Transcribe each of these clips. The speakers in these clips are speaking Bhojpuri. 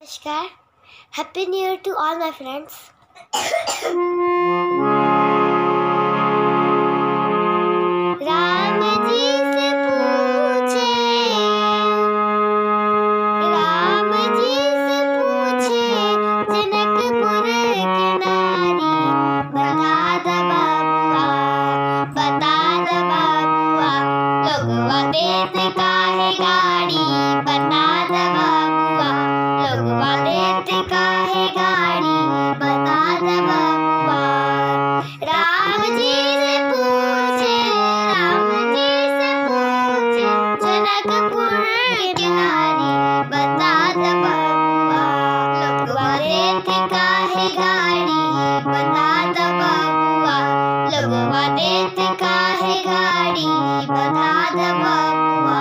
Namaskar. Happy New Year to all my friends. Ram जी से पूछे राम जी से पूछे जनकपुर की नारी बता द बाबुआ बता द बाबुआ लोगवा देत काहे गाड़ी बता द बाबुआ लोगवा देत काहे गाड़ी बता द बाबुआ राम जी से पूछे राम जी से पूछे जनकपुर की नारी बता द बाबुआ लोगवा देत काहे गाड़ी बता द बाबुआ लोगवा देत काहे गाड़ी बता द बाबुआ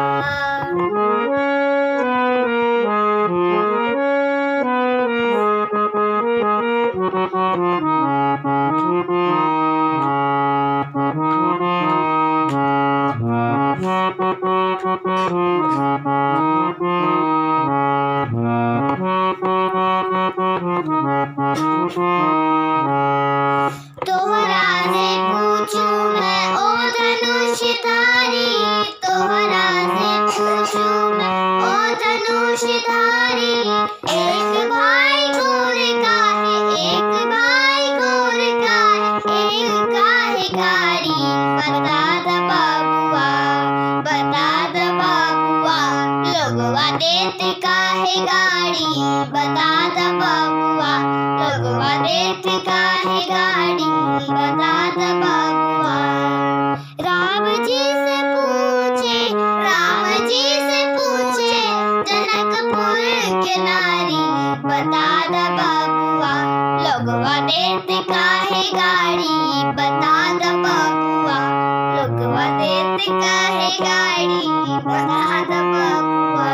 तोहरा से पूछूं मैं ओ धनुषधारी तोहरा से पूछूं मैं ओ धनुषधारी एक भाई गोर का है एक भाई गोर का है एक का है गाड़ी बता द बाबुआ बता द बाबुआ लोगवा देत का है गाड़ी बता द बाबुआ लोगवा देत का है गाड़ी बता द बाबुआ राम जी से पूछे राम जी से पूछे जनकपुर के नारी बता द बाबुआ लोगवा देत का है गाड़ी बता द बाबुआ लोगवा देत का है गाड़ी बता द बाबुआ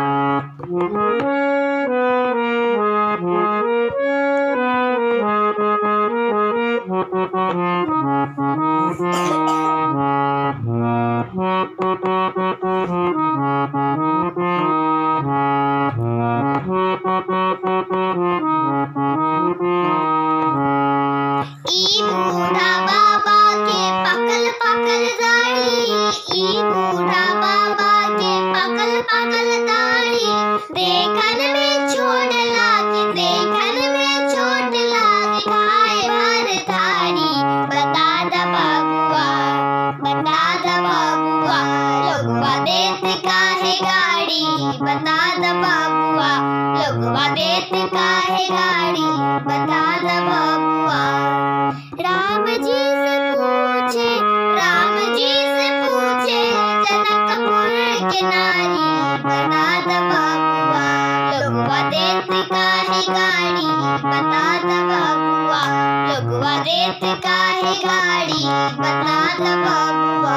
ई बूढ़ा बाबा के पकल पकल दाढ़ी ई बूढ़ा बाबा के पकल पकल दाढ़ी देखन में छोट लागे देखन में छोट लागे खाए भर थारी बता द बाबुआ बता द बाबुआ लोगवा देत काहे गाड़ी बता द बाबुआ लोगवा देत काहे गाड़ी बता द बाबुआ राम जी से पूछे राम जी से पूछे जनकपुर के नारी बता द बाबुआ लोगवा देत काहे गाड़ी बता द बाबुआ लोगवा देत काहे गाड़ी बता द बाबुआ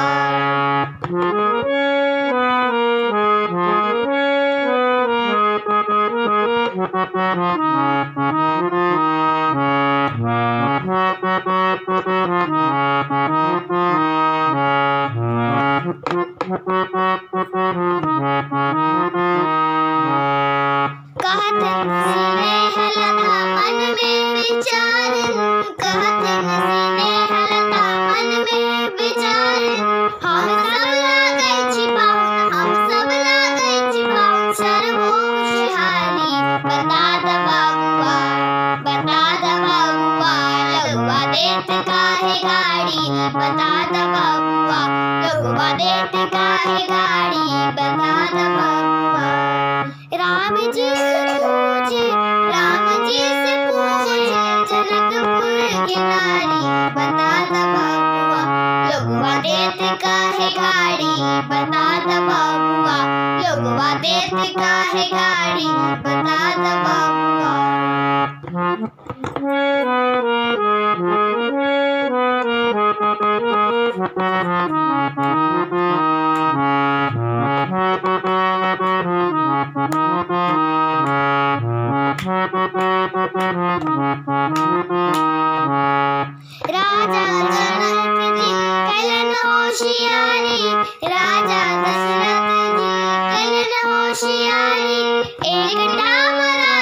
कहत सीने हलता मन में विचार कहत सीने हलता मन में विचार हम सब लागे छिपाऊं हम सब लागे छिपाऊं सर्वो खुशहाली बता द बाबुआ बता द बाबुआ लगवा देत काहे गाड़ी बता द बाबुआ लगवा देत काहे गाड़ी बता द बाबुआ राम जी से पूछे राम जी से पूछे जनकपुर की नारी बता द बाबुआ लोगवा देत काहे गाड़ी बता द बाबुआ लोगवा देत काहे गाड़ी बता द बाबुआ राजा जनक जी कलन होशियारी राजा दशरथ जी कलन होशियारी एक डामरा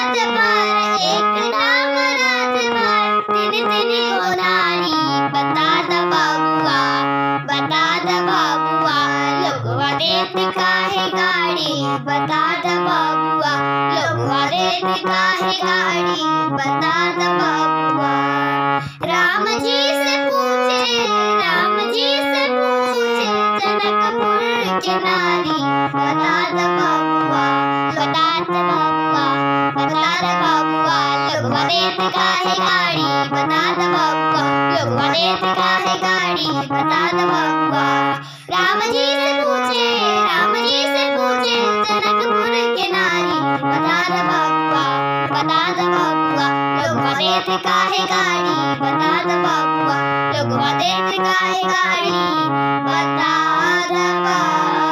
बता द बबुआ लोगवा देत काहे गाड़ी बता द बबुआ राम जी से पूछे राम जी से पूछे जनकपुर के नारी बता द बबुआ बता द बबुआ बता द बबुआ लोगवा देत काहे गाड़ी बता द बबुआ लोगवा देत काहे गाड़ी बता द बबुआ राम जी से पूछे राम जी से पूछे जनकपुर के नारी बता द बबुआ बता द बबुआ लोगवा देत काहे गाड़ी बता द बबुआ लोगवा देत काहे गाड़ी बता द बबुआ